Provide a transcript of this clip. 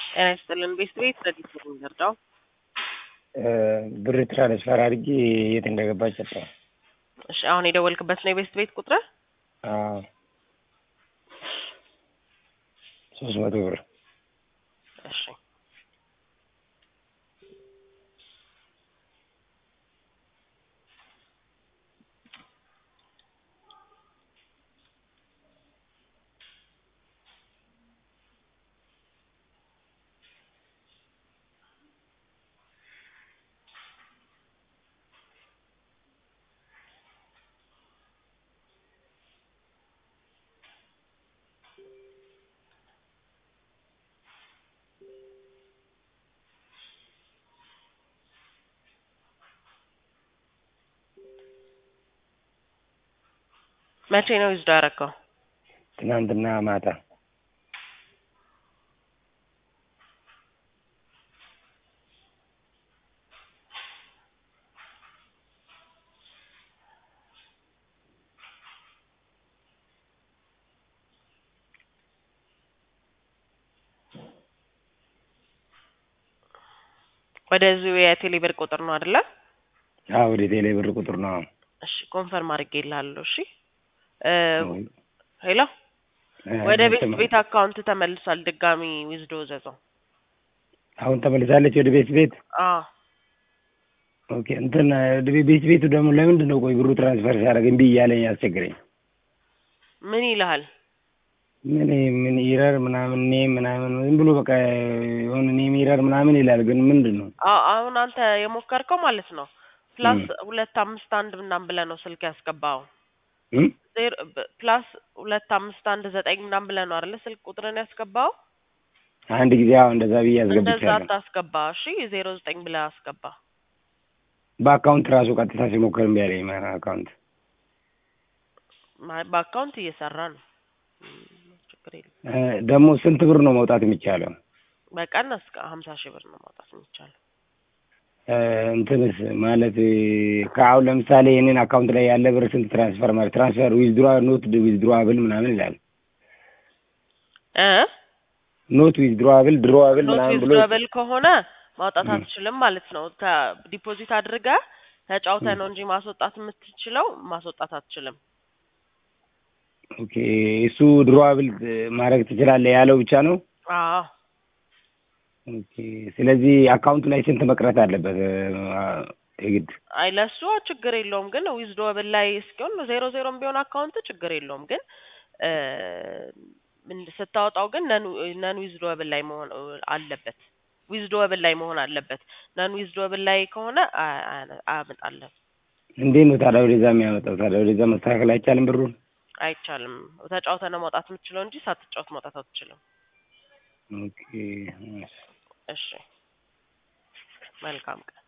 ጤና ይስጥልን ቤት ቤት ረዲት ነው የሚረዳው ብር ትራንስፈር አድርጌ የት እንደገባች ሰጠው። እሺ አሁን የደወልክበት ነው የቤት ቤት ቁጥር ሶስት መቶ ብር እሺ መቼ ነው ይዝዶ ያረከው? ትናንትና ማታ ወደዚሁ የቴሌ ብር ቁጥር ነው አይደለ? አዎ ወደ ቴሌ ብር ቁጥር ነው። እሺ ኮንፈርም አድርጌልሃለሁ። እሺ ሄሎ ወደ ቤት ቤት አካውንት ተመልሷል። ድጋሚ ዊዝዶ ዘዘው አሁን ተመልሳለች ወደ ቤት ቤት። አዎ ኦኬ እንትን ቤት ቤቱ ደግሞ ለምንድን ነው ቆይ ብሩ ትራንስፈር ሲያደርግ እምቢ እያለኝ ያስቸግረኝ? ምን ይልሃል? ምን ምን ኢረር ምናምን ኔ ምናምን ዝም ብሎ በቃ የሆነ ኔም ኢረር ምናምን ይላል። ግን ምንድን ነው አዎ አሁን አንተ የሞከርከው ማለት ነው ፕላስ ሁለት አምስት አንድ ምናምን ብለህ ነው ስልክ ያስገባው ዜሮ ፕላስ ሁለት አምስት አንድ ዘጠኝ ምናምን ብለህ ነው አይደለ ስልክ ቁጥርን ያስገባው። አንድ ጊዜ አዎ እንደዛ ብዬ እንደዛ አስገብቻለሁ። አታስገባ። እሺ ዜሮ ዘጠኝ ብለህ አስገባ። በአካውንት ራሱ ቀጥታ ሲሞክር እምቢ አለኝ። ማ አካውንት ማ- በአካውንት እየሰራ ነው። እም፣ ችግር የለም። እ፣ ደግሞ ስንት ብር ነው መውጣት የሚቻለው? በቀን እስከ ሀምሳ ሺህ ብር ነው ማውጣት የሚቻለው። እ፣ እንትንስ ማለት ከአሁን ለምሳሌ የኔን አካውንት ላይ ያለ ብር ስንት ትራንስፈር ማለት ትራንስፈር ዊዝድሮ ኖት ዊዝድሮአብል ምናምን ይላል። እ ኖት ዊዝድሮአብል ድሮአብል ኖት ምናምን ብሎ ዊዝድሮብል ከሆነ ማውጣት አትችልም ማለት ነው። ዲፖዚት አድርገህ ተጫውተህ ነው እንጂ ማስወጣት የምትችለው ማስወጣት አትችልም። ኦኬ እሱ ድሮአብል ማድረግ ትችላለህ ያለው ብቻ ነው። አዎ ኦኬ ስለዚህ አካውንቱ ላይ ስንት መቅረት አለበት? አ፣ የግድ አይ ለሱ ችግር የለውም ግን ዊዝድሮብል ላይ እስኪሆን ዜሮ ዜሮም ቢሆን አካውንት ችግር የለውም ግን እ፣ ምን ስታወጣው ግን ነን ነን ዊዝድሮብል ላይ መሆን አለበት። ዊዝድሮብል ላይ መሆን አለበት። ነን ዊዝድሮብል ላይ ከሆነ አ- አ- አያመጣልህም። እንዴት ነው ታዲያ ወደዛ የሚያመጣው? ታዲያ ወደዛ መስተካከል አይቻልም ብሩን? አይቻልም። ተጫውተህ ነው ማውጣት የምትችለው እንጂ ሳትጫወት ማውጣት አትችልም። ኦኬ እሺ መልካም ቀን